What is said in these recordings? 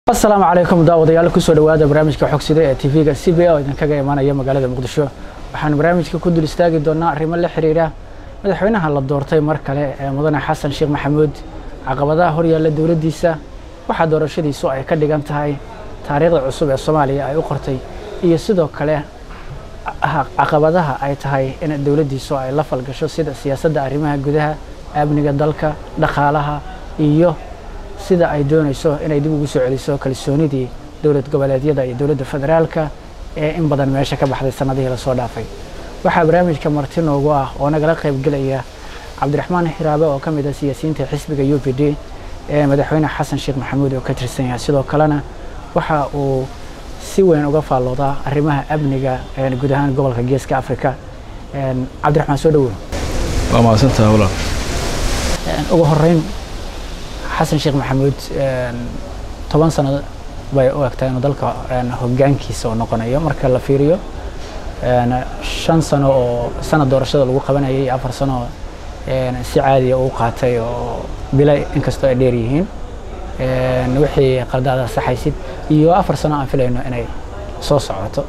asalaamu calaykum daawadayaal kusoo dhawaada barnaamijka xogsida ee tv-ga c b a oo idinkaga imaanaya magaalada muqdisho waxaan barnaamijka ku dul istaagi doonaa arrimo la xiriira madaxweynaha la doortay mar kale ee mudane xasan sheekh maxamuud caqabadaha horyaalla dowladdiisa waxaa doorashadiisu ay ka dhigan tahay taariikhda cusub ee soomaaliya ay u qortay iyo sidoo kale caqabadaha ay tahay in dowladdiisu ay la falgasho sida siyaasadda arrimaha gudaha amniga dalka dhaqaalaha iyo sida ay doonayso inay dib ugu soo celiso kalsoonidii dowlad goboleedyada iyo dowladda federaalka ee in badan meesha ka baxday sanadihii lasoo dhaafay waxaa barnaamijka marti noogu ah oo nagala qaybgelaya cabdiraxmaan hiraabe oo ka mid ah siyaasiyiinta xisbiga u p d ee madaxweyne xasan sheekh maxamuud oo ka tirsan yahay sidoo kalena waxa uu si weyn uga faalloodaa arrimaha amniga guud ahaan gobolka geeska africa cabdiraxmaan soo dhawow waa mahadsantaha walaal ugu horeyn xasan sheekh maxamuud toban sano bay u egtaa inuu dalka hogaankiisa oo noqonayo marka la fiiriyo shan sano oo sanad doorashada lagu qabanayay iyo afar sano si caadiya uu qaatay oo bila inkastoo ay dheer yihiin wixii qaldaada saxaysid iyo afar sano aan filayno inay soo socoto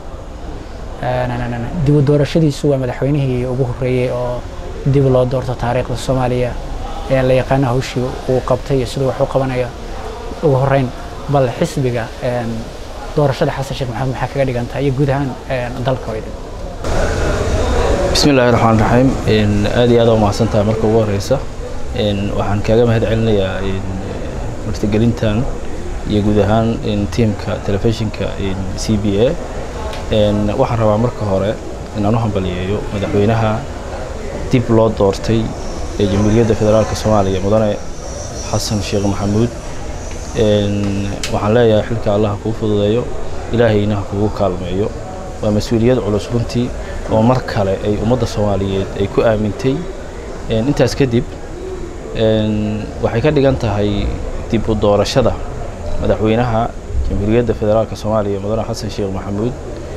dibu doorashadiisu waa madaxweynihii ugu horreeyey oo dib loo doorto taariikhda soomaaliya ee la yaqaano hawshii uu qabtay iyo siduu wax u qabanayo ugu horreyn bal xisbiga doorashada xasan sheekh maxamed maxaa kaga dhigan tahay iyo guud ahaan dalka weyda bismi illaahi raxmaan raxiim aad iyo aad waa mahadsantaha marka ugu horeysa waxaan kaaga mahad celinayaa martigelintan iyo guud ahaan tiimka telefishinka c b a waxaan rabaa marka hore inaan u hambaliyeeyo madaxweynaha dib loo doortay ee jamhuuriyadda federaalka soomaaliya mudane xasan sheekh maxamuud waxaan leeyahay xilka allah kuu fududeeyo ilaahayna ha kugu kaalmeeyo waa mas-uuliyad culus runtii oo mar kale ay ummadda soomaaliyeed ay ku aamintay intaas kadib waxay ka dhigan tahay dib u doorashada madaxweynaha jamhuuriyadda federaalka soomaaliya mudane xasan sheekh maxamuud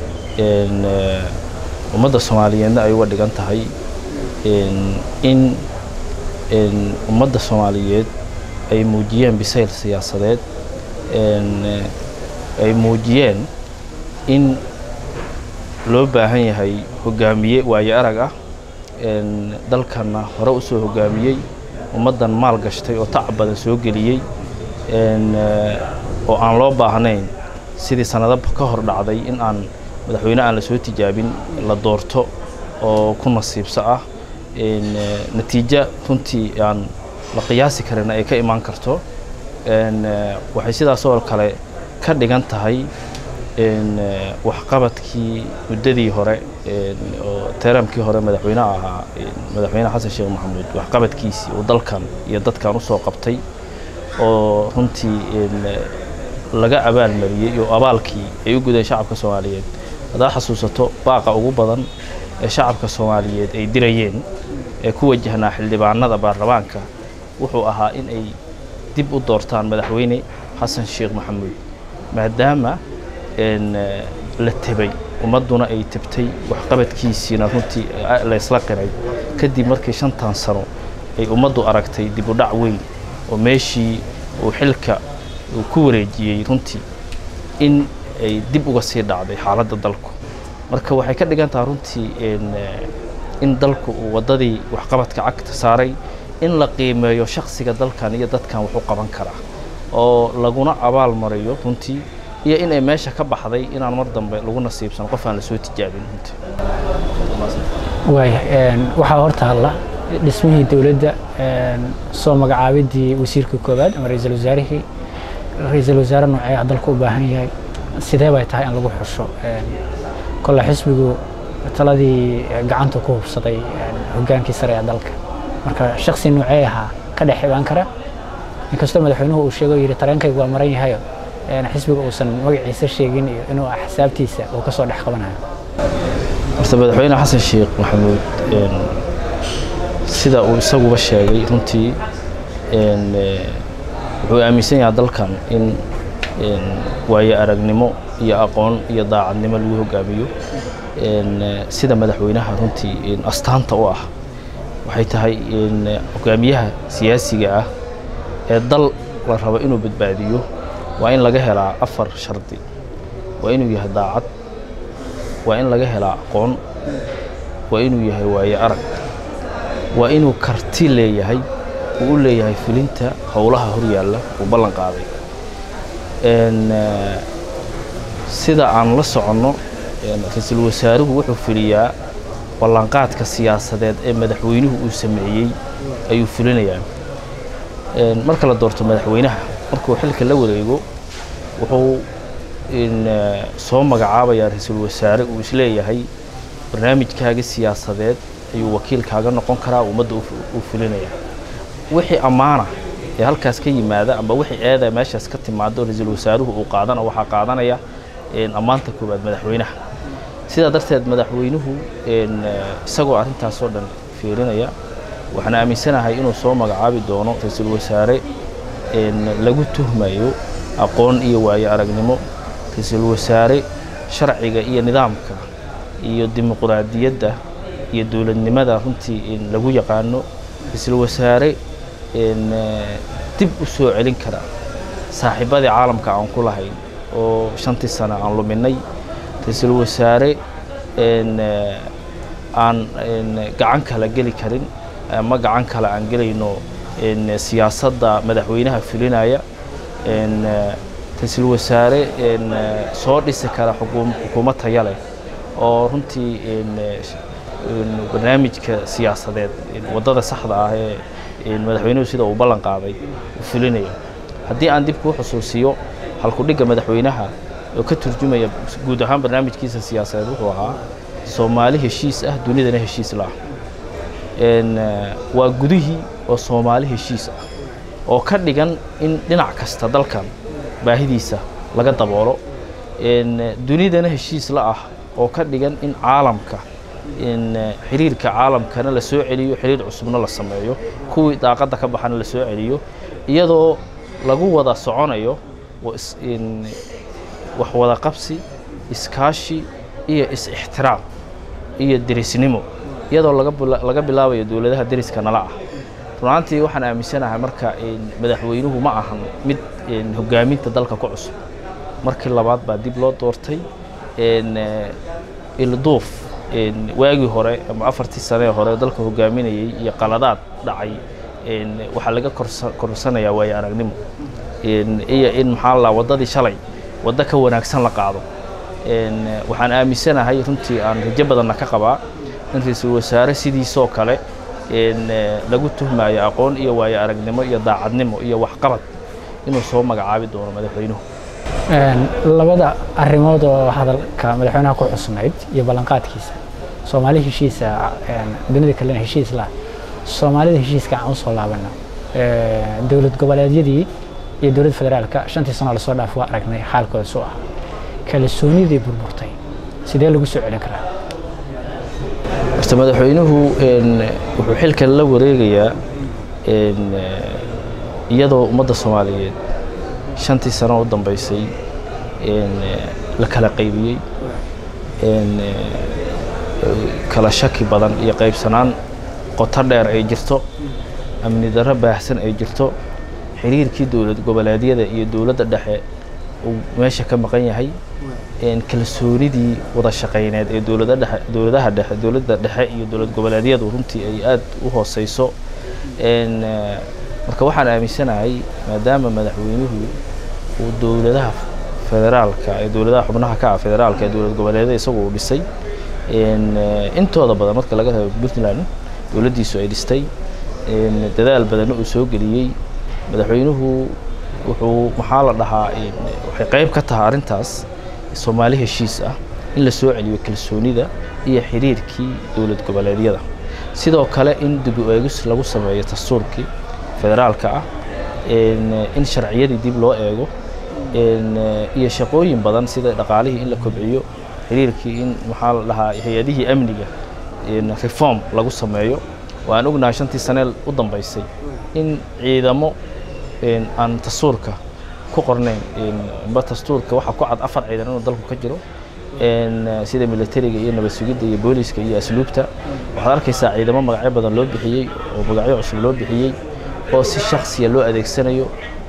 ummadda soomaaliyeedna ay uga dhigan tahay in ummadda soomaaliyeed ay muujiyeen bisayl siyaasadeed ay muujiyeen in loo baahan yahay hogaamiye waayo arag ah dalkanna hore u soo hogaamiyey ummaddan maal gashtay oo tacab badan soo geliyey oo aan loo baahnayn sidii sannado ka hor dhacday in aan madaxweyne aan la soo tijaabin la doorto oo ku nasiibso ah natiijo runtii aan la qiyaasi karin ay ka imaan karto waxay sidaasoo kale ka dhigan tahay waxqabadkii muddadii hore oo teramkii hore madaxweyneha ahaa madaxweyne xasan sheekh maxamuud waxqabadkiisii uu dalkan iyo dadkan usoo qabtay oo runtii laga abaalmariyey oo abaalkii ay u gudeen shacabka soomaaliyeed haddaad xasuusato baaqa ugu badan ee shacabka soomaaliyeed ay dirayeen ee ku wajahnaa xildhibaanada baarlamaanka wuxuu ahaa in ay dib u doortaan madaxweyne xasan sheekh maxamuud maadaama la tebay ummadduna ay tebtay waxqabadkiisiina runtii laysla qiray kadib markii shantan sano ay ummaddu aragtay dib u dhac weyn oo meeshii uu xilka uu ku wareejiyey runtii in ay dib uga sii dhacday xaaladda dalku marka waxay ka dhigan tahay runtii in dalku uu waddadii waxqabadka cagta saaray in la qiimeeyo shaksiga dalkan iyo dadkan wuxuu qaban karaa oo laguna abaal mariyo runtii iyo inay meesha ka baxday inaan mar dambe lagu nasiibsan qof aan lasoo tijaabin runtii waaya waxaa hortaalla dhismihii dowladda soo magacaabidii wasiirka koowaad ama ra-iisul wasaarihii ra-iisul wasaare noocee ah dalku u baahan yahay sidee bay tahay in lagu xusho kolle xisbigu taladii gacanta ku hubsaday hogaankii sare ee dalka marka shaksi noocee ahaa ka dhex imaan kara inkastoo madaxweynuhu uu sheego yidhi tareenkaygu waa maran yahayo xisbiga uusan magaciisa sheegin iyo inuu axsaabtiisa uu ka soo dhex qabanayo horta madaxweyne xasan sheekh maxamuud sida uu isaguba sheegay runtii wuxuu aaminsan yahaa dalkan in waayo aragnimo iyo aqoon iyo daacadnimo lagu hogaamiyo sida madaxweynaha runtii astaanta u ah waxay tahay hogaamiyaha siyaasiga ah ee dal la rabo inuu badbaadiyo waa in laga helaa afar shardi waa inuu yahay daacad waa in laga helaa aqoon waa inuu yahay waaye arag waa inuu karti leeyahay uu u leeyahay fulinta howlaha horyaalla uu ballan qaaday sida aan la soconno ra-iisul wasaaruhu wuxuu fuliyaa ballanqaadka siyaasadeed ee madaxweynuhu uu sameeyey ayuu fulinayaa marka la doorto madaxweynaha markuu xilka la wareego wuxuu soo magacaabayaa ra-iisul wasaare uu isleeyahay barnaamijkaaga siyaasadeed ayuu wakiilkaaga noqon karaa ummadda uu fulinaya wixii ammaana ee halkaas ka yimaada amba wixii eeda meeshaas ka timaado ra-iisul wasaaruhu uu qaadana waxaa qaadanaya ammaanta koowaad madaxweynaha sidaa darteed madaxweynuhu isagoo arrintaasoo dhan fiirinaya waxaan aaminsanahay inuu soo magacaabi doono ra-iisul wasaare lagu tuhmayo aqoon iyo waayo aragnimo ra-iisul wasaare sharciga iyo nidaamka iyo dimuqraadiyadda iyo dowladnimada runtii lagu yaqaano ra-iisul wasaare dib u soo celin kara saaxiibadii caalamka aan ku lahayn oo shantii sano aan luminay ra-iisul wasaare aan gacan kala geli karin ama gacan kale aan gelayno siyaasadda madaxweynaha fulinaya ra-iisul wasaare soo dhisi kara xukuumad taya leh oo runtii barnaamijka siyaasadeed waddada saxda ah ee madaxweynuhu sida uu ballan qaaday uu fulinayo haddii aan dib kuu xusuusiyo halkudhigga madaxweynaha oo ka turjumaya guud ahaan barnaamijkiisa siyaasadeed wuxuu ahaa soomaali heshiis ah dunidana heshiis la ah waa gudihii oo soomaali heshiis ah oo ka dhigan in dhinac kasta dalkan baahidiisa laga daboolo dunidana heshiis la ah oo ka dhigan in caalamka xiriirka caalamkana la soo celiyo xiriir cusubna la sameeyo kuwii daaqadda ka baxana la soo celiyo iyadoo lagu wada soconayo wax wada qabsi iskaashi iyo is-ixtiraam iyo derisnimo iyadoo laga bilaabayo dowladaha deriska nala ah runaantii waxaan aaminsanahay marka madaxweynuhu ma ahan mid hogaaminta dalka ku cusub markii labaad baa dib loo doortay ilduuf waagii hore ama afartii sanee hore dalka hogaaminayey iyo qaladaad dhacay waxaa laga korsanayaa waayo aragnimo iyo in maxaa la waddadii shalay waddo ka wanaagsan la qaado waxaan aaminsanahay runtii aan rajo badanna ka qabaa in ra-iisul wasaare sidiisoo kale lagu tuhmayo aqoon iyo waayo aragnimo iyo daacadnimo iyo waxqabad inuu soo magacaabi doono madaxweynuhu labada arrimood oo hadalka madaxweynaha ku xusnayd iyo ballanqaadkiisa soomaali heshiisa dunida kalena heshiis lah soomaalida heshiiska aan usoo laabano dowlad goboleedyadii iyo dowlad federaalka shantii sano lasoo dhaaf waa aragnay xaalkooda suu ah kalsoonidii burburtay sidee lagu soo celin karaa horta madaxweynuhu wuxuu xilkan la wareegayaa iyadoo ummadda soomaaliyeed shantii sano u dambeysay la kala qaybiyey kala shaki badan iyo qaybsanaan qoto dheer ay jirto amni darro baahsan ay jirto xiriirkii dowlad goboleedyada iyo dowladda dhexe uu meesha ka maqan yahay kalsoonidii wada shaqayneed ee dowlada dhexe dowladaha dhexe dowladda dhexe iyo dowlad goboleedyadu runtii ay aad u hooseyso marka waxaan aaminsanahay maadaama madaxweynuhu uu dowladaha federaalka ee dowladaha xubnaha ka ah federaalka ee dowlad goboleedyada isagu uu dhisay intooda badan marka laga reebo puntland dowladdiisu ay dhistay dadaal badanna uu soo geliyey madaxweynuhu wuxuu maxaa la dhahaa waxay qayb ka tahay arrintaas soomaali heshiis ah in la soo celiyo kalsoonida iyo xiriirkii dowlad goboleedyada sidoo kale in dib u eegis lagu sameeyo dastuurkii federaalka ah in sharciyadii dib loo eego iyo shaqooyin badan sida dhaqaalihii in la kobciyo xiriirkii in maxaa la dhahaa hay-adihii amniga reform lagu sameeyo waan ognahay shantii sanee u dambeysay in ciidamo aan dastuurka ku qornayn ba dastuurka waxaa ku cad afar ciidan inuu dalku ka jiro sida militariga iyo nabad sugidda iyo booliska iyo asluubta waxaad arkaysaa ciidamo magacyo badan loo bixiyey oo magacyo cusub loo bixiyey oo si shaksiya loo adeegsanayo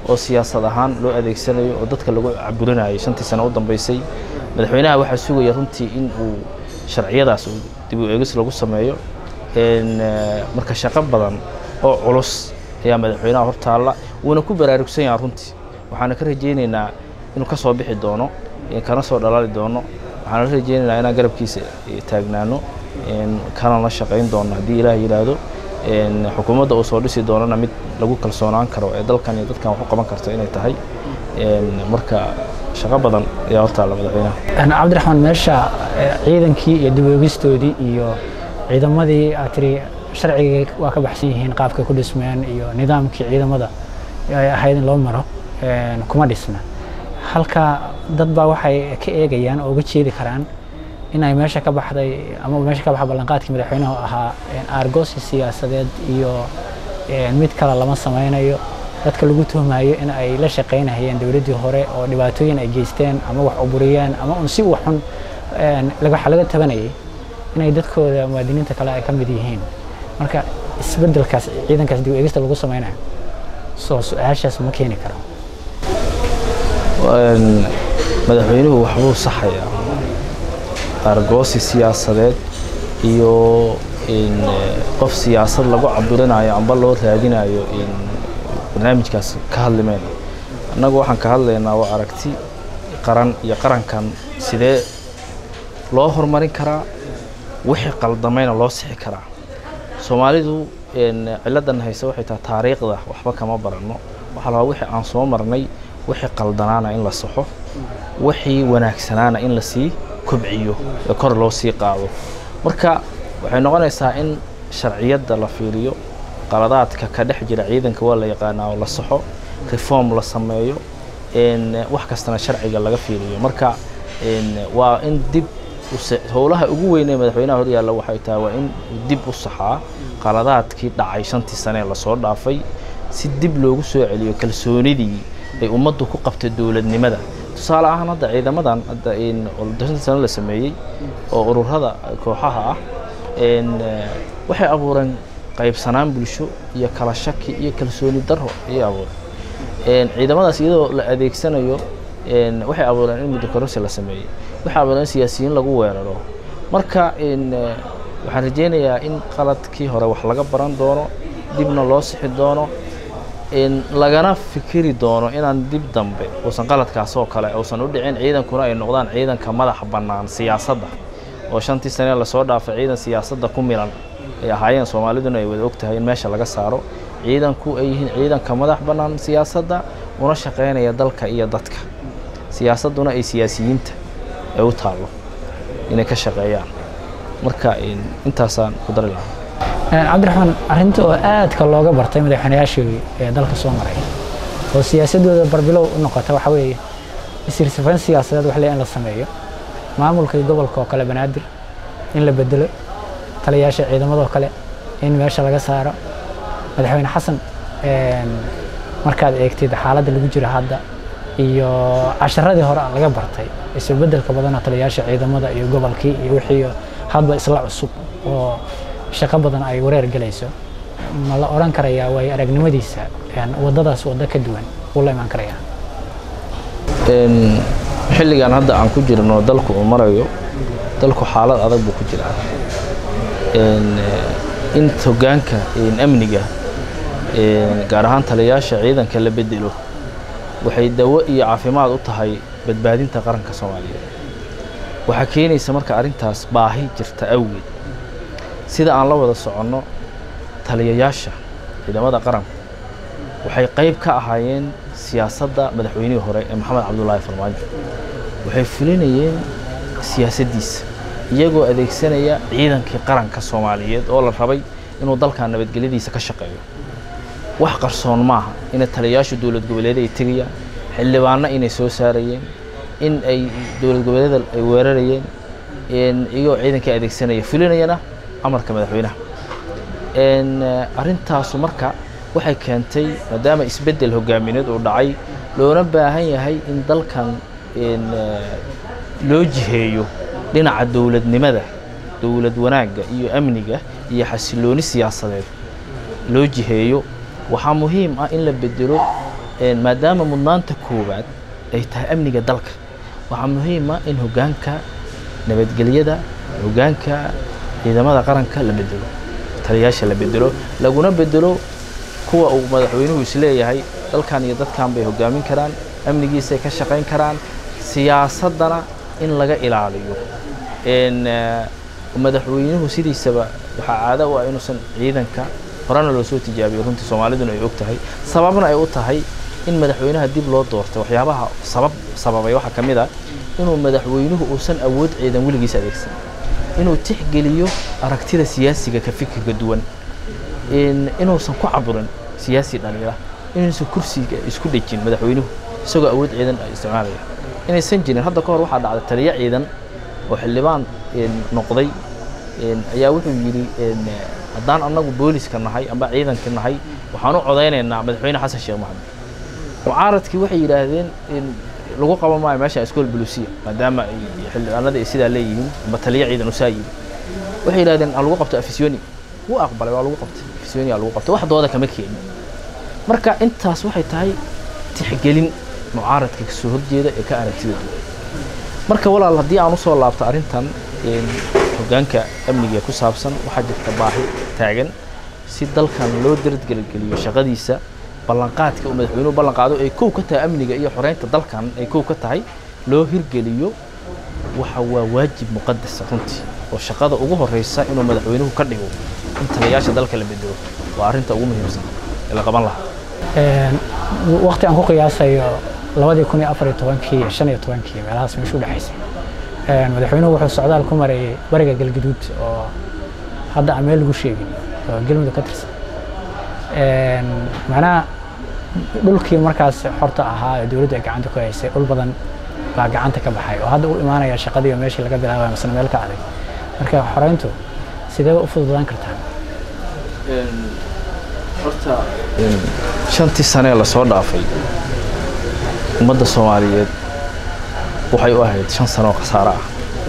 oo siyaasad ahaan loo adeegsanayo oo dadka lagu caburinayay shantii sano u dambeysay madaxweynaha waxaa sugaya runtii in uu sharciyadaas uu dib u eegis lagu sameeyo marka shaqo badan oo culus ayaa madaxweynaha hortaalla wuuna ku baraarugsan yahaa runtii waxaana ka rajaynaynaa inuu ka soo bixi doono kana soo dhalaali doono waxaana la rajaynaynaa inaan garabkiisa taagnaano kana la shaqayn doono haddii ilaah yidhaahdo xukuumadda uu soo dhisi doonana mid lagu kalsoonaan karo ee dalkan iyo dadkan wax u qaban karto inay tahay marka shaqo badan ayaa hortaalla madaxweynaha cabdiraxmaan meesha ciidankii iyo dib eegistoodii iyo ciidamadii aad tiri sharcigii waa ka baxsan yihiin qaabkay ku dhismeen iyo nidaamkii ciidamada ay ahayd in loo maro kuma dhisna halka dad baa waxay ka eegayaan oo uga jeedi karaan inay meesha ka baxday ama meesha ka baxa ballanqaadkii madaxweynuhu ahaa aargoosi siyaasadeed iyo mid kale lama samaynayo dadka lagu tuhmayo in ay la shaqaynahayeen dowladdii hore oo dhibaatooyin ay geysteen ama wax uburiyeen ama un si uu xun waxa laga tabanayay inay dadkooda muwaadiniinta kale ay ka mid yihiin marka isbeddelkaas ciidankaas dib eegista lagu samaynayo soo su-aashaas ma keeni karo madaxweynuhu waxbuu saxayaa argoosi siyaasadeed iyo qof siyaasad lagu cabirinayo amba loo raadinayo barnaamijkaas ka hadlimayna annagu waxaan ka hadlaynaa waa aragti qaran iyo qarankan sidee loo horumarin karaa wixii qaldamayna loo sixi karaa soomaalidu ciladan hayse waxay tahay taariikhda waxba kama baranno waxaa labaa wixii aan soo marnay wixii qaldanaana in la saxo wixii wanaagsanaana in lasii kobciyo ee kor loo sii qaado marka waxay noqonaysaa in sharciyadda la fiiriyo qaladaadka ka dhex jira ciidanka waa la yaqaanaa oo la saxo reform la sameeyo wax kastana sharciga laga fiiriyo marka waa in dib howlaha ugu weynee madaxweynaha horyaalla waxay tahay waa in dib u saxaa qaladaadkii dhacay shantii sane ee lasoo dhaafay si dib loogu soo celiyo kalsoonidii ay ummaddu ku qabtay dowladnimada tusaale ahaan hadda ciidamadan hadda shantii sano la sameeyey oo ururada kooxaha ah waxay abuureen qaybsanaan bulsho iyo kala shaki iyo kalsooni daro ayay abuureen ciidamadaas iyadoo la adeegsanayo waxay abuureen in muddo kororsi la sameeyey waxay abuureen in siyaasiyiin lagu weeraro marka waxaan rajaynayaa in qaladkii hore wax laga baran doono dibna loo sixi doono lagana fikiri doono inaan dib dambe uusan qaladkaas oo kale uusan u dhicin ciidankuna ay noqdaan ciidanka madaxa bannaan siyaasadda oo shantii sanee lasoo dhaafay ciidan siyaasadda ku milan ay ahaayeen soomaaliduna ay wada og tahay in meesha laga saaro ciidanku ay yihiin ciidanka madax bannaan siyaasadda una shaqaynaya dalka iyo dadka siyaasadduna ay siyaasiyiinta ay u taallo inay ka shaqeeyaan marka intaasaan ku dari lahaa cabdiraxmaan arrinta oo aadka looga bartay madaxweynayaashii ee dalka soo maray oo siyaasadooda barbilow u noqota waxa weeye isirsifayn siyaasadeed wax le in la sameeyo maamulka gobolka oo kale banaadir in la bedelo taliyayaasha ciidamadoo kale in meesha laga saaro madaxweyne xasan markaad eegtid xaaladda lagu jiro hadda iyo casharadii hore laga bartay isbeddelka badanoo taliyayaasha ciidamada iyo gobolkii iyo wixii hadba isla cusub oo shaqo badan ay wareer gelayso ma la odhan karayaa waayo aragnimadiisa waddadaas waddo ka duwan wuu la imaan karayaa xilligan hadda aan ku jirno dalku uu marayo dalku xaalad adag buu ku jiraa in hoggaanka amniga gaar ahaan taliyayaasha ciidanka la bedelo waxay dawo iyo caafimaad u tahay badbaadinta qaranka soomaaliyeed waxaa keenaysa marka arrintaas baahi jirta awgeed sida aan la wada soconno taliyayaasha ciidamada qaranku waxay qayb ka ahaayeen siyaasadda madaxweynihii hore ee maxamed cabdulaahi farmaajo waxay fulinayeen siyaasaddiisa iyagoo adeegsanaya ciidankii qaranka soomaaliyeed oo la rabay inuu dalkan nabadgelyadiisa ka shaqeeyo wax qarsoon maaha inay taliyayaashu dowlad goboleeda ay tegayaan xildhibaanno inay soo saarayeen in ay dowlad goboleeda ay weerarayeen iyagoo ciidankii adeegsanaya fulinayana amarka madaxweynaha arrintaasu marka waxay keentay maadaama isbeddel hogaamineed uu dhacay loona baahan yahay in dalkan loo jiheeyo dhinaca dowladnimada dowlad wanaagga iyo amniga iyo xasilooni siyaasadeed loo jiheeyo waxaa muhiim ah in la bedelo maadaama mudnaanta koowaad ay tahay amniga dalka waxaa muhiima in hoggaanka nabadgelyada hoggaanka ciidamada qaranka la bedelo taliyayaasha la bedelo laguna bedelo kuwa uu madaxweynuhu isleeyahay dalkan iyo dadkan bay hoggaamin karaan amnigiisay ka shaqayn karaan siyaasaddana in laga ilaaliyo madaxweynuhu sidiisaba waxaa caado u ah inuusan ciidanka horena loo soo tijaabiyo runtii soomaaliduna ay og tahay sababna ay u tahay in madaxweynaha dib loo doortay waxyaabaha sabab sababay waxaa ka mid a inuu madaxweynuhu uusan awood ciidan weligiis adeegsan inuu tixgeliyo aragtida siyaasiga ka fikirka duwan inuusan ku caburin siyaasi dhaliila inuusan kursiga isku dhejin madaxweynuhu isagoo awood ciidan isticmaalaya inaysan jirin hadda ka hor waxaa dhacday taliyo ciidan oo xildhibaan noqday ayaa wuxuu yidhi haddaan annagu booliska nahay amba ciidanka nahay waxaan u codaynaynaa madaxweyne xasan sheekh maxamed mucaaradkii waxay yidhaahdeen lagu qaban maayo meesha iskool bulusiya maadaama xildhibaanada ay sidaa leeyihiin amba taliyo ciidan usaa yidhi waxay yidhahdeen ha lagu qabto afisiyoni wuu aqbalay waa lagu qabtay afisiyoni aa lagu qabtay wax dooda kama keenin marka intaas waxay tahay tixgelin mucaaradka kasoo horjeeda ee ka aragtida duwan marka walaal haddii aan usoo laabto arrintan hoggaanka amniga ku saabsan waxaa jirta baahi taagan si dalkan loo daradgelgeliyo shaqadiisa ballanqaadka uu madaxweynuhu ballan qaado ay kow ka tahay amniga iyo xoreynta dalkan ay kow ka tahay loo hirgeliyo waxa waa waajib muqadasa runtii oo shaqada ugu horeysa inuu madaxweynuhu ka dhigo in taliyayaasha dalka la bedelo waa arrinta ugu muhiimsan ee la qaban lahaa waqti aan ku qiyaasayo labadii kun iyo afar iyo tobankii iyo shan iyo tobankii meelahaas meeshu udhexaysay madaxweynuhu wuxuu socdaal ku marayay bariga galgaduud oo hadda aan meel lagu sheegin oo galmudug ka tirsan macnaha dhulkii markaas xorta ahaa ee dowladda ay gacanta ku haysay dhul badan baa gacanta ka baxay oo hadda u imaanaya shaqadii oo meeshii laga bilaabaya masna meel ka adag marka xoreyntu sidee u fududaan kartaa horta shantii sanee lasoo dhaafay ummadda soomaaliyeed waxay u ahayd shan sano oo khasaaro ah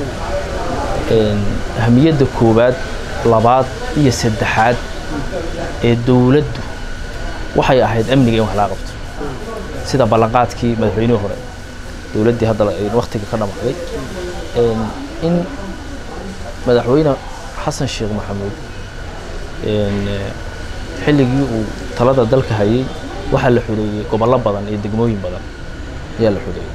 ahamiyadda koowaad labaad iyo saddexaad ee dowladdu waxay ahayd amniga in wax laga qabto sida ballanqaadkii madaxweynihii hore dowladdii hadda waktiga ka dhammaaday in madaxweyne xasan sheekh maxamuud xilligii uu talada dalka hayay waxaa la xoreeyey gobollo badan iyo degmooyin badan ayaa la xoreeyey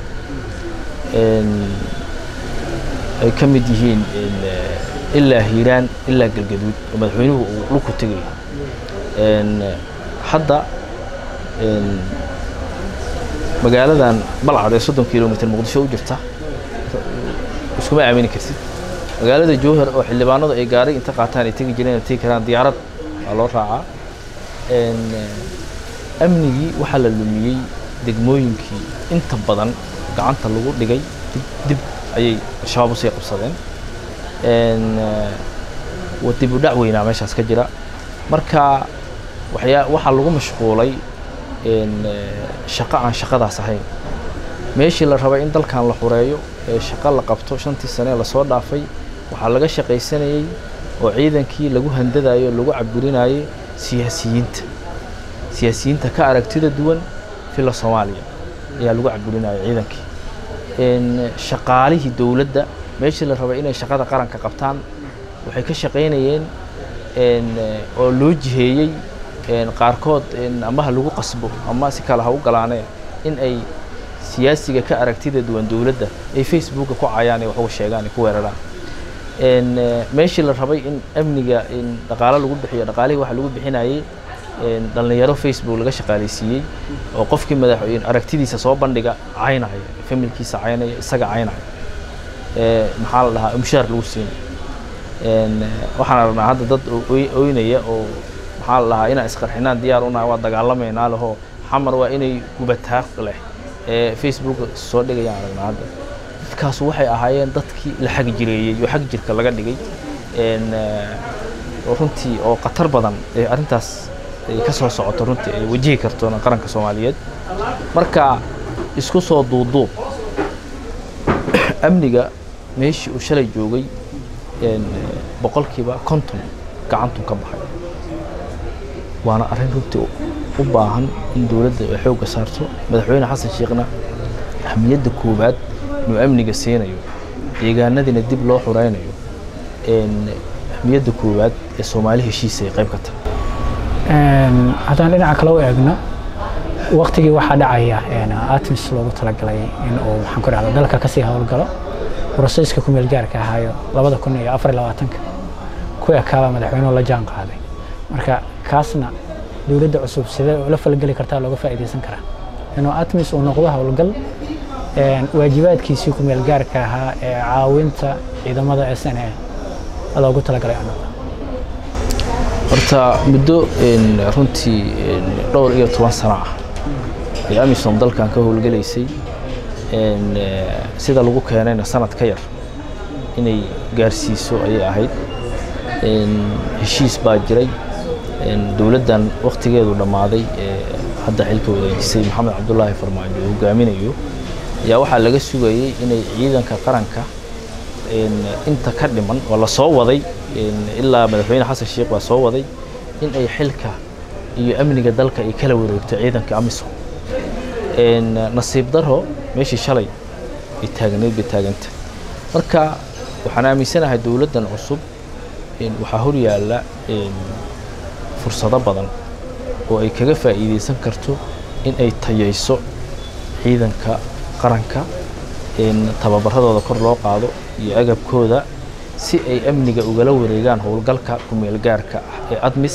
ay ka mid yihiin ilaa hiiraan ilaa galgaduud oo madaxweynuhu uu dhulku tegayo hadda magaaladan balcad ee soddon kilomitr muqdisho u jirta iskuma aamini kartid magaalada jowhar oo xildhibaanadu ay gaaray inta qaataan ay tegi jireen ay tegi karaan diyaarad waa loo raacaa amnigii waxaa la lumiyey degmooyinkii inta badan gacanta lagu dhigay dib dib ayay al-shabaab usii qabsadeen dib u dhac weynaa meeshaas ka jira marka waxyaa waxaa lagu mashquulay shaqo aan shaqadaas ahayn meeshii la rabay in dalkan la xureeyo ee shaqo la qabto shantii sanee lasoo dhaafay waxaa laga shaqaysanayey oo ciidankii lagu handadayo o lagu caburinayay siyaasiyiinta siyaasiyiinta ka aragtida duwan fila soomaaliya ayaa lagu caburinaya ciidankii shaqaalihii dowladda meeshii la rabay inay shaqada qaranka qabtaan waxay ka shaqaynayeen oo loo jiheeyey qaarkood ama ha lagu qasbo ama si kale ha u galaaneen in ay siyaasiga ka aragtida duwan dowladda ay facebooka ku cayaan ay wax uga sheegaan ay ku weeraraan meeshii la rabay in amniga dhaqaalo lagu bixiyo dhaqaalihii waxa lagu bixinayey dhalinyaro facebook laga shaqaaleysiiyey oo qofkii madaxweyne aragtidiisa soo bandhiga caynaya familkiisa caynaya isaga caynaya maxaa la dhahaa mushaar lagu siinay waxaan aragnaa hadda dad oynaya oo maxaa la dhahaa inaan isqarxinaan diyaar unahay waa dagaalamaynaa lehoo xamar waa inay gubataa leh ee facebook soo dhigayaan aragnaa hadda dadkaas waxay ahaayeen dadkii la xag jireeyey oo xag jirka laga dhigay runtii oo khatar badan ee arrintaas ay ka soo socoto runtii ay wajihi karto qaranka soomaaliyeed marka isku soo duuduub amniga meeshii uu shalay joogay boqolkiiba konton gacantun ka baxay waana arrin runtii u baahan in dowladda ay xoogga saarto madaxweyne xasan sheekhna ahmiyadda koowaad inuu amniga siinayo deegaanadiina dib loo xureynayo ahmiyadda koowaad ee soomaali heshiisa ay qayb ka tahay haddaan dhinaca kale u eegno waktigii waxaa dhacaya atmis loogu talagalay in uu maxaan ku dhahda dalka kasii howlgalo broseyska ku meel gaarka ahaayo labada kun iyo afar iyo labaatanka ku ekaaba madaxweynuhu la jaan qaaday marka kaasna dowladda cusub sidee ula falgeli kartaa looga faa'iidaysan karaa inuu atmis uu noqdo howlgal waajibaadkiisii ku meel gaarka ahaa ee caawinta ciidamada s n a loogu talagalay noqdo horta muddo runtii dhowr iyo toban sano ah ee amisom dalkan ka howlgelaysay sida lagu keenayna sanad ka yar inay gaarsiiso ayay ahayd heshiis baa jiray dowladdan wakhtigeedu dhammaaday ee hadda xilka wareejisay maxamed cabdulaahi farmaajo oo hogaaminayo ayaa waxaa laga sugayey inay ciidanka qaranka inta ka dhiman oo la soo waday ilaa madaxweyne xasan sheekh baa soo waday in ay xilka iyo amniga dalka ay kala wareegto ciidanka amisom nasiib daro meeshii shalay ay taagneyd bay taaganta marka waxaan aaminsanahay dowladdan cusub waxaa hor yaalla fursado badan oo ay kaga faa'iidaysan karto in ay tayayso ciidanka qaranka tababaradooda kor loo qaado iyo agabkooda si ay amniga ugala wareegaan howlgalka kumeel gaarka ah ee admis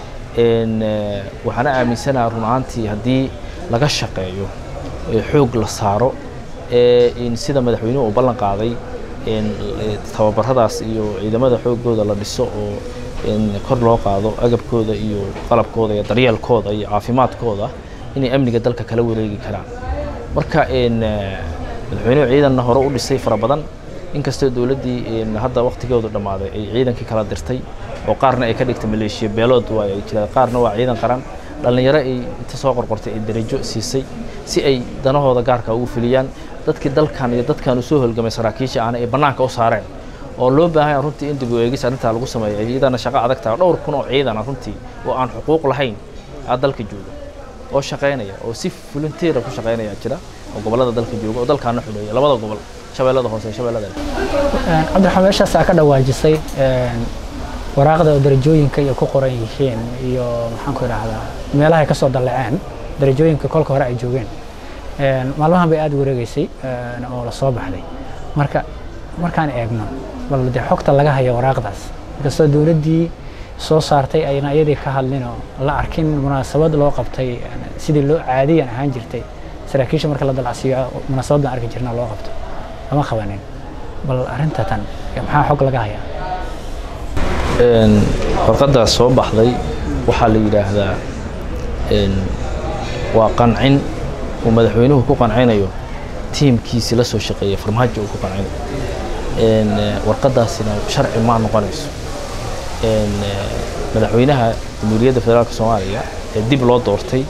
waxaana aaminsanaha run ahaantii haddii laga shaqeeyo xoog la saaro sida madaxweynuhu uu ballan qaaday tababaradaas iyo ciidamada xoogooda la dhiso oo kor loo qaado agabkooda iyo qalabkooda iyo daryeelkooda iyo caafimaadkooda inay amniga dalka kala wareegi karaan marka madaxweynuhu ciidanna hore u dhisay fara badan inkastoo dowladdii hadda waktigoodu dhammaaday ay ciidankii kala dirtay oo qaarna ay ka dhigtay maleeshiya beelood waa ay jiraan qaarna waa ciidan qaran dhallinyaro ay inta soo qorqortay ay darajo siisay si ay danahooda gaarka ugu fuliyaan dadkii dalkan iyo dadkan u soo holgamay saraakiisha ahna ay bannaanka u saareen oo loo baahan runtii in dib u eegis arrintaa lagu sameeyo iyadana shaqo adag tahay dhowr kun oo ciidana runtii oo aan xuquuq lahayn aa dalka jooga oo shaqaynaya oo si volunteera ku shaqaynaya jira oo gobollada dalka jooga oo dalkaana xuleeya labada gobol shabeellada hoose shabeellada cabdiraxmaan meeshaasaa ka dhawaajisay waraaqda oo darajooyinka iyo ku qoran yihiin iyo maxaan ku idhaahdaa meelaha ay ka soo dalleceen darajooyinka kolka hore ay joogeen maalmahan bay aada wareegeysay oo la soo baxday marka markaan eegno bal dee xogta laga hayo waraaqdaas inkastoo dowladdii soo saartay ayna iyadii ka hadlin oo la arkin munaasabad loo qabtay sidii loo caadiyan ahaan jirtay saraakiisha marka la dalacsiiyo munaasabadan arki jirna loo qabto lama qabanin bal arrinta tan maxaa xog laga hayaa warqaddaas soo baxday waxaa la yidhaahdaa waa qancin uu madaxweynuhu ku qancinayo tiimkiisi la soo shaqeeyay farmaajo uu ku qancinayo warqaddaasina sharci ma noqonayso madaxweynaha jamhuuriyadda federaalka soomaaliya ee dib loo doortay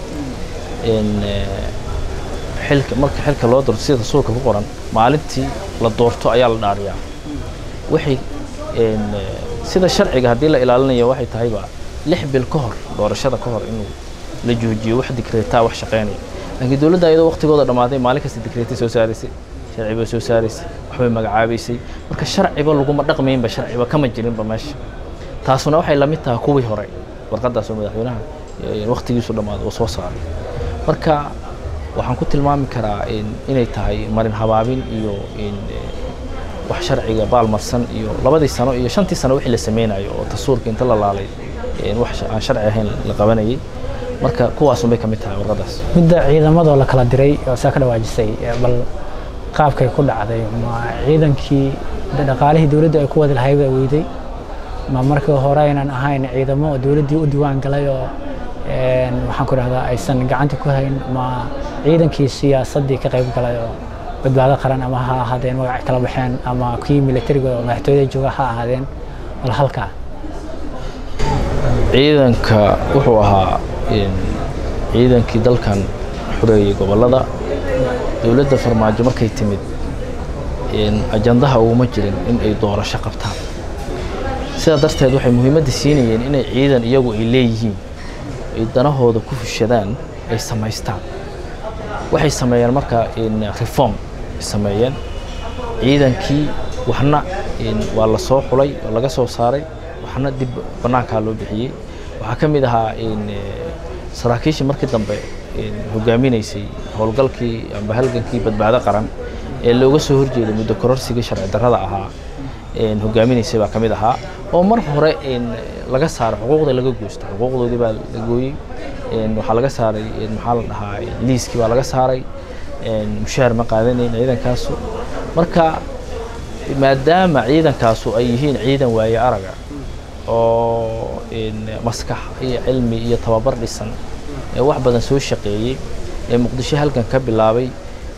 xilka marka xilka loo doorto sida rasuulka ku qoran maalintii la doorto ayaa la dhaariyaa waxay sida sharciga haddii la ilaalinayo waxay tahayba lix bil ka hor doorashada ka hor inuu la joojiyo wax dikreetaa wax shaqaynaya laakiin dowladda ayadoo waqtigooda dhammaaday maalin kasta dikreetay soo saaraysay sharciba soo saaraysay waxbay magacaabaysay marka sharciba laguma dhaqmaynba sharciba kama jirinba meesha taasuna waxay la mid tahay kuwii hore warqaddaas oo madaxweynaha waqtigiisu dhammaaday oo soo saaray marka waxaan ku tilmaami karaa inay tahay marin habaabin iyo wax sharciga baalmarsan iyo labadii sano iyo shantii sano wixii la sameynayo oo tasuurka inta la laalay wax aan sharci ahayn la qabanayay marka kuwaasun bay ka mid tahay warqaddaas midda ciidamadoo la kala diray oo saa ka dhawaajisay bal qaabkay ku dhacday ma ciidankii dhaqaalihii dowladda ay ku wadi lahayd baa weyday ma markii hore aynan ahayn ciidamo oo dowladdii u diiwaan galay oo waxaan ku dhahdaa aysan gacanta ku hayn ma ciidankii siyaasaddii ka qayb galay oo badbaado qaran ama ha ahaadeen magac kala baxeen ama kii militariga oo madaxtooyada jooga ha ahaadeen bal halkaa ciidanka wuxuu ahaa ciidankii dalkan xureeyey gobollada dowladda farmaajo markay timid ajandaha uguma jirin in ay doorasho qabtaan sidaa darteed waxay muhiimadda siinayeen inay ciidan iyagu ay leeyihiin ay danahooda ku fushadaan ay samaystaan waxay sameeyeen marka reform ay sameeyeen ciidankii waxna waa la soo xulay oo laga soo saaray waxna dib bannaankaa loo bixiyey waxaa ka mid ahaa saraakiishii markii dambe hogaaminaysay howlgalkii amba halgankii badbaado qaran ee looga soo horjeeday muddo kororsigii sharci darrada ahaa hogaaminaysay baa ka mid ahaa oo mar hore laga saaray xuquuqda laga goosta xuquuqdoodii baa la gooyey waxaa laga saaray maxaa la dhahaa liiskii baa laga saaray mushaar ma qaadanayn ciidankaasu marka maadaama ciidankaasu ay yihiin ciidan waaye araga oo maskax iyo cilmi iyo tababar dhisan ee wax badan soo shaqeeyey ee muqdisho halkan ka bilaabay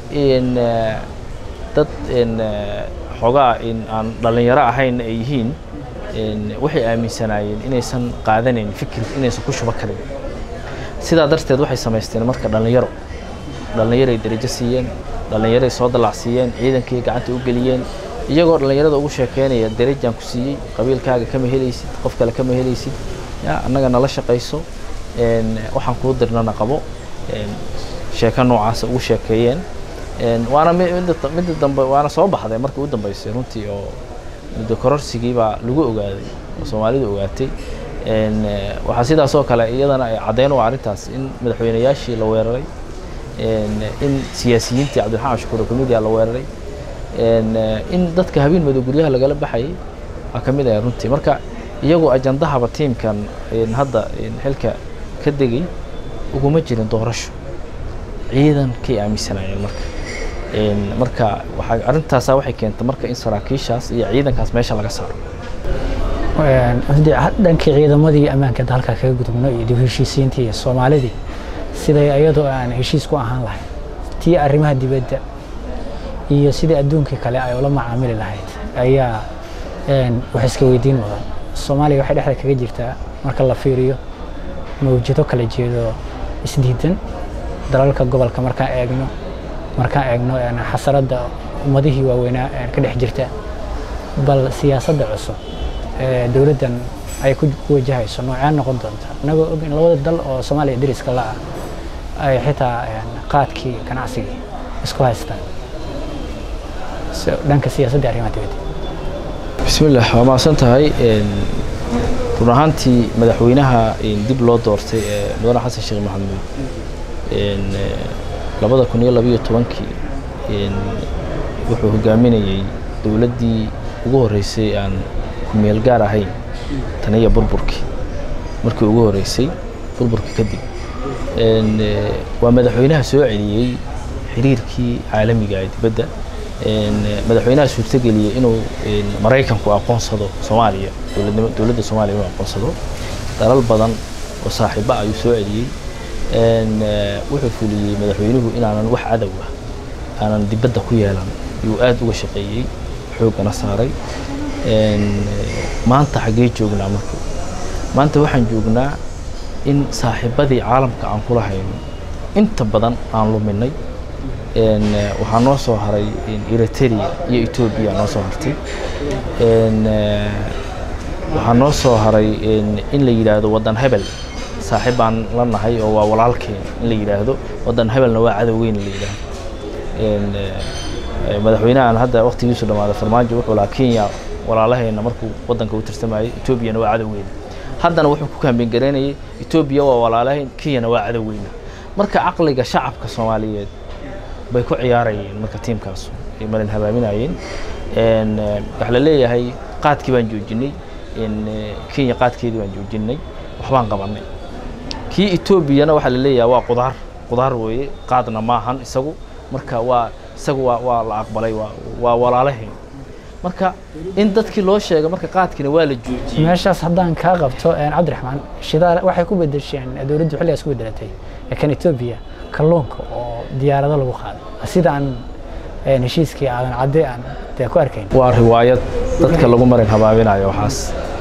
dad xoogaa aan dhallinyaro ahayn ay yihiin waxay aaminsanaayeen inaysan qaadanayn fikir inaysan ku shuba karin sidaa darteed waxay samaysteen marka dhallinyaro dhallinyaray darajo siiyeen dhallinyaray soo dallacsiiyeen ciidankii gacanta u geliyeen iyagoo dhallinyarada ugu sheekeynaya darajaan ku siiyey qabiilkaaga kama helaysid qof kale kama helaysid ya annaga nala shaqayso waxaan kuu dirnana qabo sheeko noocaasa ugu sheekeeyeen waana midda dambe waana soo baxday markii u dambeysay runtii oo muddo kororsigii baa lagu ogaaday oo soomaalidu ogaatay waxaa sidaas oo kale iyadana ay caddeyn u arrintaas in madaxweynayaashii la weeraray in siyaasiyiintii cabdiraxmaan shukuur comediya la weeraray in dadka habeen madow guryaha lagala baxayay waa ka mid ah runtii marka iyagoo ajandahaba tiimkan hadda xilka ka degay uguma jirin doorasho ciidankay aaminsanaayeen marka marka waxaa arrintaasa waxay keentay marka in saraakiishaas iyo ciidankaas meesha laga saaro dhankii ciidamadii ammaanka dalka kaga gudubno iyo dib heshiisiintii iyo soomaalidii siday ayadoo aan heshiis ku ahaan lahayn tii arrimaha dibadda iyo sidii adduunkii kale ay ula macaamili lahayd ayaa wax iska weydiin mudan soomaaliya waxay dhexda kaga jirtaa marka la fiiriyo mawjado kala jeedo isdiidan dalalka gobolka markaan eegno markaan eegno xasaradda ummadihii waaweynaa ka dhex jirta bal siyaasadda cusub ee dowladdan ay ku wajahayso noocee noqon doonta inagoo og in labada dal oo soomaaliya dariska la ah ay xitaa qaadkii ganacsigii isku haystaan dhanka siyaasadda arrimaha dibadda bismillah waa mahadsan tahay run ahaantii madaxweynaha dib loo doortay ee mudane xasan sheekh maxamuud labada kun iyo labiyo tobankii wuxuu hogaaminayey dowladdii ugu horreysay aan kumeel gaar ahayn taniya burburkii markii ugu horreysay burburkii kadib waa madaxweynaha soo celiyey xiriirkii caalamiga ee dibadda madaxweynaha suurtageliyey inuu maraykanku aqoonsado soomaaliya dowladnimo dowladda soomaaliya inuu aqoonsado dalal badan oo saaxiiba ayuu soo celiyey wuxuu fuliyey madaxweynuhu inaanan wax cadow ah aanan dibadda ku yeelan yuu aad uga shaqeeyey xooggana saaray maanta xaggee joognaa marka maanta waxaan joognaa in saaxiibadii caalamka aan kula hayno inta badan aan luminay waxaa noo soo haray eritrea iyo etoobiya noo soo hartay waxaa noo soo haray in la yidhaahdo waddan hebel saaxiib baan la nahay oo waa walaalkeen in la yidhaahdo waddan hebelna waa cadowgeyn la yidhaahdo madaxweynahan hadda waktigiisu dhammaaday farmaajo wuxuu lahaa kenya walaalaheenna markuu waddanka u tirsamayay etoobiyana waa cadowgeena haddana wuxuu ku kaambeen garaynayay etoobiya waa walaalahayn kenyana waa cadowgeyna marka caqliga shacabka soomaaliyeed bay ku ciyaarayeen marka tiimkaas ay malin habaaminayeen waxaa la leeyahay qaadkii baan joojinay kenya qaadkeedii baan joojinay waxbaan qabanay kii etoobiyana waxaa la leeyahay waa qudaar qudaar weeye qaadna maahan isagu marka waa isagu waa waa la aqbalay waa waa walaalaheen marka in dadkii loo sheega marka qaadkiina waa la joojiyey meeshaas haddaan kaa qabto cabdiraxmaan shidaal waxay ku bedesheen dowladdu xilligaas ku bedelatay kan etoobiya kalluunka oo diyaarado lagu qaaday sidaan heshiiskii aadan cadde aan dee ku arkayn waa riwaayad dadka lagu marin habaabinayo waxaas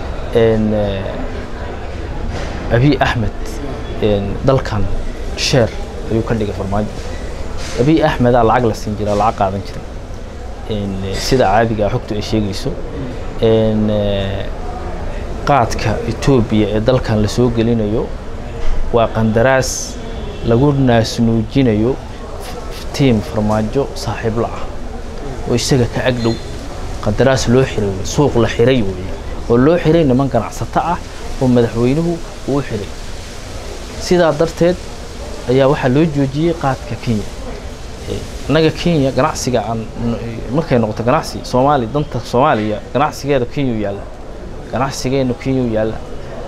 abiy axmed dalkan sheer ayuu ka dhigay farmaajo abiy axmedaa lacag la siin jira lacag qaadan jiray sida caadiga xogtu ay sheegayso qaadka etoobiya ee dalkan la soo gelinayo waa qandaraas lagu naasnuujinayo tiim farmaajo saaxiibla ah oo isaga ka agdhow qandaraas loo xiray wey suuq la xiray weeye oo loo xiray niman ganacsato ah oo madaxweynuhu uu u xiray sidaa darteed ayaa waxaa loo joojiyey qaadka kenya innaga kenya ganacsiga aan markay noqoto ganacsi soomaali danta soomaaliya ganacsigeeda kenya u yaalla ganacsigeenu kenya u yaalla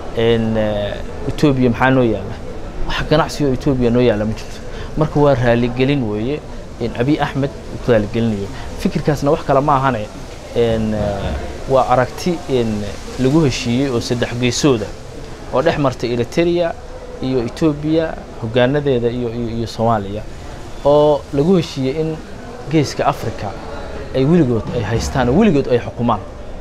etoobiya maxaa noo yaalla wax ganacsi oo etoobiya noo yaalla ma jirto marka waa raaligelin weeye abiy axmed uu ku raaligelinayo fikirkaasna wax kale ma ahane waa aragti lagu heshiiyey oo saddex geesooda oo dhex martay eritrea iyo etoobiya hogaanadeeda iyo iyo soomaaliya oo lagu heshiiyey in geeska africa ay weligood ay haystaan oo weligood ay xukumaan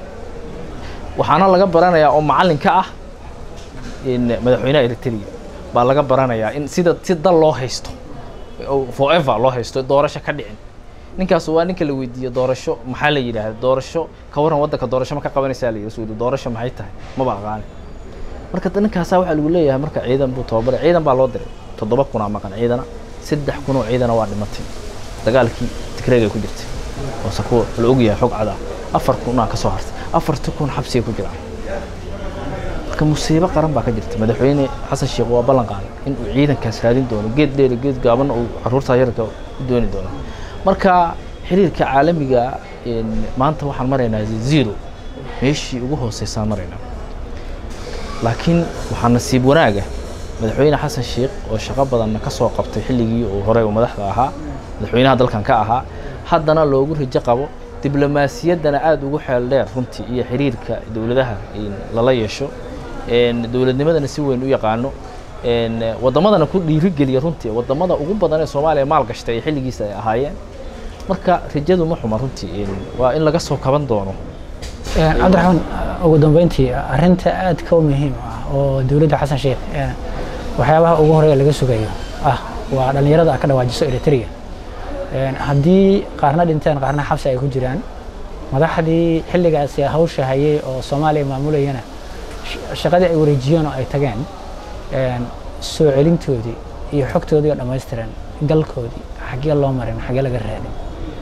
waxaana laga baranayaa oo macallin ka ah madaxweynaha eritrea baa laga baranayaa in sida si dal loo haysto forever loo haysto doorasho ka dhicin ninkaas waa ninka la weydiiye doorasho maxaa la yidhaahda doorasho ka waran waddanka doorasho ma ka qabanaysaa la yidhi suu doorasho maxay tahay maba aqaani marka ninkaasaa waxaa lagu leeyahay marka ciidan buu tababaray ciidan baa loo diray toddoba kunaa maqan ciidana saddex kun oo ciidana waa dhimatay dagaalkii tigreeg ay ku jirtay oo sakuwa la ogyahay xog cadaa afar kunaa ka soo hartay afartii kun xabsigay ku jiraan marka musiibo qaran baa ka jirta madaxweyne xasan sheekh waa ballan qaaday in uu ciidankaas raadin doono geed dheer geed gaabanna uu caruurtaa yarka u dooni doono marka xiriirka caalamiga maanta waxaan maraynaa zero meeshii ugu hooseysaan maraynaa laakiin waxaa nasiib wanaaga madaxweyne xasan sheekh oo shaqo badanna ka soo qabtay xilligii uu horey uu madaxda ahaa madaxweynaha dalkan ka ahaa haddana loogu rajo qabo diblomaasiyaddana aada ugu xeel dheer runtii iyo xiriirka dowladaha lala yeesho dowladnimadana si weyn u yaqaano waddamadana ku dhiirigeliya runtii waddamada ugu badan ee soomaaliya maal gashtay ee xilligiisa ay ahaayeen marka rajadu ma xuma runtii waa in laga soo kaban doono cabdiraxmaan ugu dambeyntii arrinta aadka u muhiim ah oo dowladda xasan sheekh waxyaabaha ugu horeeya laga sugayo ah waa dhallinyarada ka dhawaajiso eritrea haddii qaarna dhinteen qaarna xabsi ay ku jiraan madaxdii xilligaasi hawsha hayay oo soomaaliya maamulayana shaqadii ay wareejiyeen oo ay tageen soo celintoodii iyo xogtoodii oo dhammaystiran galkoodii xaggee loo marin xaggee laga raadin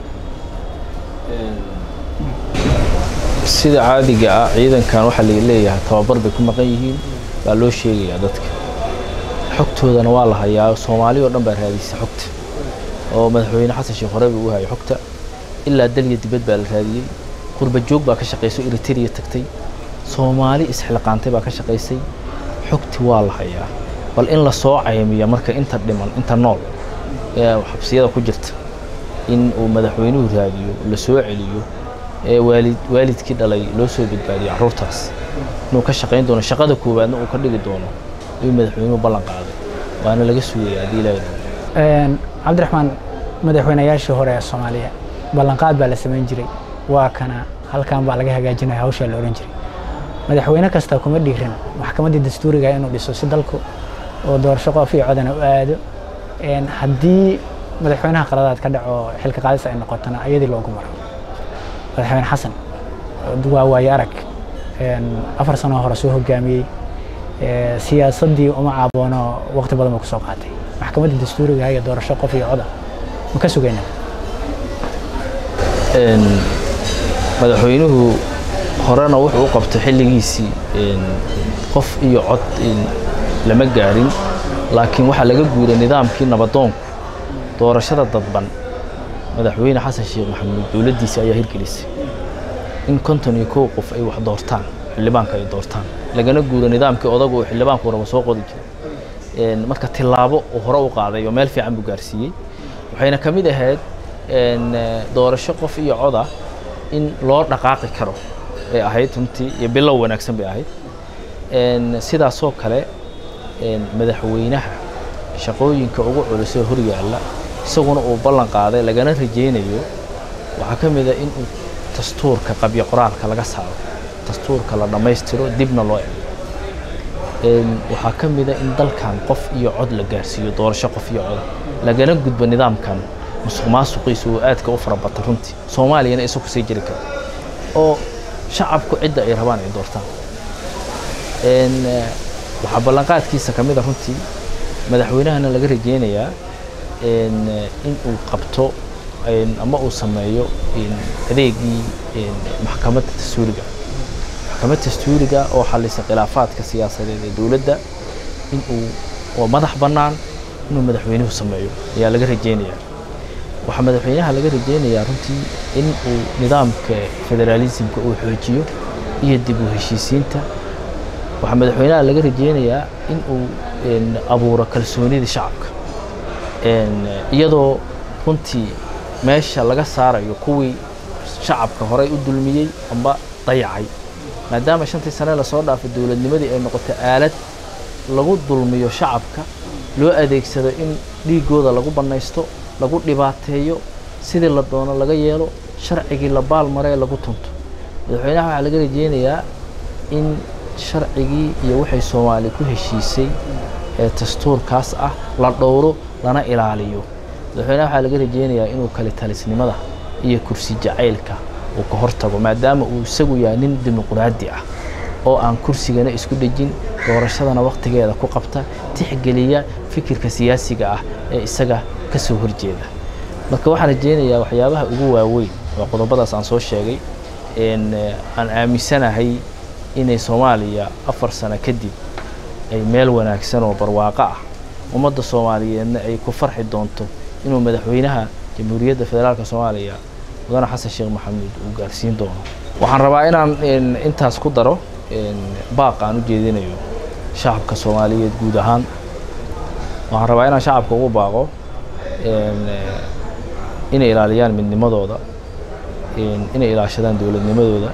sida caadiga ah ciidankan waxaa la leeyahay tababar bay ku maqan yihiin baa loo sheegayaa dadka xogtoodana waa la hayaa soomaali oo dhan baa raadisay xogta oo madaxweyne xasan sheekh horey buu u hayay xogta ilaa dalya dibad baa la raadiyey qurba joog baa ka shaqaysay eritrea tagtay soomaali isxilqaantay baa ka shaqaysay xogti waa la hayaa bal in la soo caymiya marka inta dhiman inta nool ee xabsiyada ku jirta in uu madaxweynuhu raadiyo la soo celiyo ee waalid waalidkii dhalay loo soo badbaadiyo carruurtaas inuu ka shaqayn doono shaqada koowaadna uu ka dhigi doono ayuu madaxweynuhu ballan qaaday waana laga sugaya haddii ilaahay cabdiraxmaan madaxweynayaashii hore ee soomaaliya ballanqaad baa la samayn jiray waa kana halkan baa laga hagaajinaya hawshaa la odhan jiray madaxweyne kasta kuma dhiiran maxkamaddii dastuuriga inuu dhiso si dalku oo doorasho qof iyo codana u aado haddii madaxweynaha qaladaad ka dhaco xilka qaadis ay noqotona ayadii loogu maro madaxweyne xasan waa waaye arag afar sanoo hore soo hogaamiyey siyaasaddii uma caaboono waqti badan buu kusoo qaatay maxkamadda dastuuriga iyo doorasho qof iyo coda ma ka sugayna madaxweynuhu horena wuxuu u qabtay xilligiisii qof iyo cod lama gaarin laakiin waxaa laga guuray nidaamkii nabadoonku doorashada dadban madaxweyne xasan sheekh maxamuud dowladdiisa ayaa hirgelisay in konton iyo kow qof ay wax doortaan xildhibaanka ay doortaan lagana guuro nidaamkii odagu uu xildhibaanku raba soo qodi jiray marka tilaabo uu hore u qaaday oo meel fiican buu gaarsiiyey waxayna ka mid ahayd doorasho qof iyo coda in loo dhaqaaqi karo bay ahayd runtii iyo bilow wanaagsan bay ahayd sidaasoo kale madaxweynaha shaqooyinka ugu culusoo horyaalla isaguna uu ballan qaaday lagana rajaynayo waxaa ka mid a in uu dastuurka qabyo qoraalka laga saaro dastuurka la dhammaystiro dibna loo ego waxaa ka mid a in dalkan qof iyo cod la gaarsiiyo doorasho qof iyo coda lagana gudbo nidaamkan musuq maasuqiisa uu aadka u farabata runtii soomaaliyana isagu sii jiri karo oo shacabku cidda ay rabaan ay doortaan waxaa ballanqaadkiisa ka mid a runtii madaxweynahana laga rajeynayaa in uu qabto ama uu sameeyo adeegii maxkamadda dastuuriga maxkamadda dastuuriga oo xalisa khilaafaadka siyaasadeed ee dowladda in uu oo madax bannaan inuu madaxweynuhu sameeyo ayaa laga rajeynayaa waxaa madaxweynaha laga rajeynayaa runtii in uu nidaamka federaalismka uu xoojiyo iyo dib u heshiisiinta waxaa madaxweynaha laga rajeynayaa in uu abuuro kalsoonida shacabka iyadoo runtii meesha laga saarayo kuwii shacabka horey u dulmiyey amba dayacay maadaama shantii sane lasoo dhaafay dowladnimadii ay noqotay aalad lagu dulmiyo shacabka loo adeegsado in dhiigooda lagu bannaysto lagu dhibaateeyo sidii la doono laga yeelo sharcigii la baalmaree lagu tunto madaxweynaha waxaa laga rajeynayaa in sharcigii iyo waxay soomaali ku heshiisay ee dastuurkaas ah la dhowro lana ilaaliyo madaxweynaha waxaa laga rajeynayaa inuu kale talisnimada iyo kursi jacaylka uu ka hortago maadaama uu isagu yahay nin dimuqraadi ah oo aan kursigana isku dhejin doorashadana wakhtigeeda ku qabta tixgeliya fikirka siyaasiga ah ee isaga ka soo horjeeda marka waxaan rajeynayaa waxyaabaha ugu waaweyn waa qodobadaas aan soo sheegay aan aaminsanahay inay soomaaliya afar sano kadib ay meel wanaagsan oo barwaaqo ah ummadda soomaaliyeedna ay ku farxi doonto inuu madaxweynaha jamhuuriyadda federaalka soomaaliya mudane xasan sheekh maxamuud uu gaarsiin doono waxaan rabaa inaan intaas ku daro baaq aan u jeedinayo shacabka soomaaliyeed guud ahaan waxaan rabaa inaan shacabka ugu baaqo inay ilaaliyaan midnimadooda inay ilaashadaan dowladnimadooda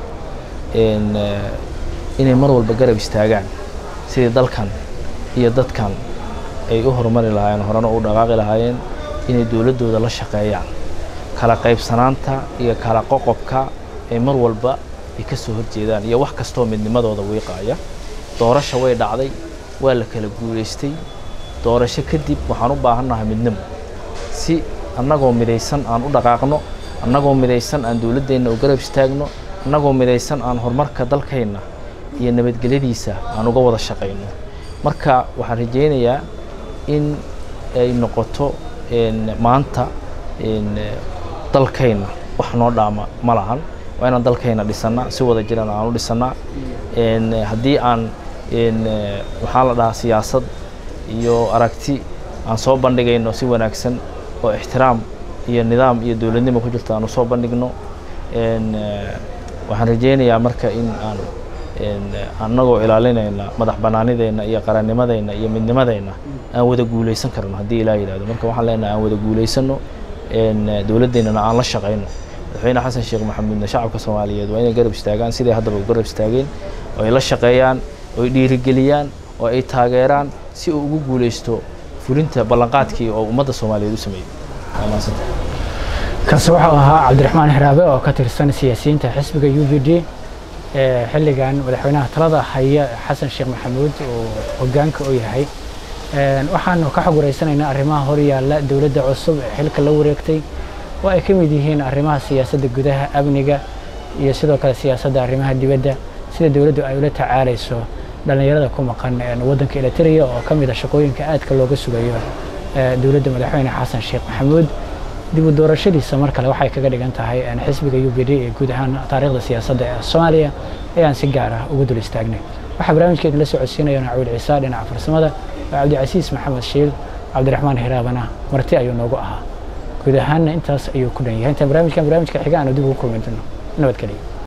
inay mar walba garab istaagaan sidii dalkan iyo dadkan ay u horumari lahaayeen horena u dhaqaaqi lahaayeen inay dowladdooda la shaqeeyaan kala qaybsanaanta iyo kala qoqobka ay mar walba ay ka soo horjeedaan iyo wax kastoo midnimadooda wiiqaaya doorasha way dhacday waa la kala guulaystay doorasho kadib waxaan u baahannahay midnimo si annagoo midaysan aan u dhaqaaqno annagoo midaysan aan dowladdeenna u garab istaagno annagoo midaysan aan horumarka dalkeenna iyo nabadgelyadiisa aan uga wada shaqayno marka waxaan rajeynayaa in ay noqoto maanta dalkayna wax noo dhaama ma lahan waa inaan dalkayna dhisannaa si wada jiran aan u dhisannaa haddii aan waxaa la dhahaa siyaasad iyo aragti aan soo bandhigayno si wanaagsan oo ixtiraam iyo nidaam iyo dowladnimo ku jirto aan usoo bandhigno waxaan rajeynayaa marka in aan annagoo ilaalinayna madax bannaanideenna iyo qarannimadeenna iyo midnimadeenna aan wada guulaysan karno haddii ilaa yidhahdo marka waxaan leenahay aan wada guulaysanno dowladdeennana aan la shaqayno madaxweyne xasan sheekh maxamuudna shacabka soomaaliyeed waa inay garab istaagaan siday haddaba u garab istaageen oo ay la shaqeeyaan oo ay dhiirigeliyaan oo ay taageeraan si uu ugu guulaysto fulinta ballanqaadkii oo ummadda soomaaliyeed u sameeyey kaasi wuxuu ahaa cabdiraxmaan hiraabe oo ka tirsan siyaasiyiinta xisbiga u v d xilligan madaxweynaha talada haya xasan sheekh maxamuud uu hogaanka u yahay waxaanu ka xog wareysanaynaa arrimaha horyaalla dowladda cusub ee xilka la wareegtay oo ay ka mid yihiin arrimaha siyaasadda gudaha amniga iyo sidoo kale siyaasadda arrimaha dibadda sida dowladdu ay ula tacaalayso dhallinyarada ku maqan waddanka eliteria oo ka mid a shaqooyinka aadka looga sugayo dowladda madaxweyne xasan sheekh maxamuud dib u doorashadiisa mar kale waxay kaga dhigan tahay xisbiga u b d ee guud ahaan taariikhda siyaasadda ee soomaaliya ayaan si gaar ah ugu dul istaagnay waxaa barnaamijkeedin la socodsiinaya nacuul ciisa dhinaca farsamada oo cabdicasiis maxamed shiil cabdiraxmaan hiraabana marti ayuu noogu ahaa guud ahaanna intaas ayuu ku dhan yahay intaan barnaamijkan barnaamijka xiga aanu dib ugu kulmi doono nabadgeliya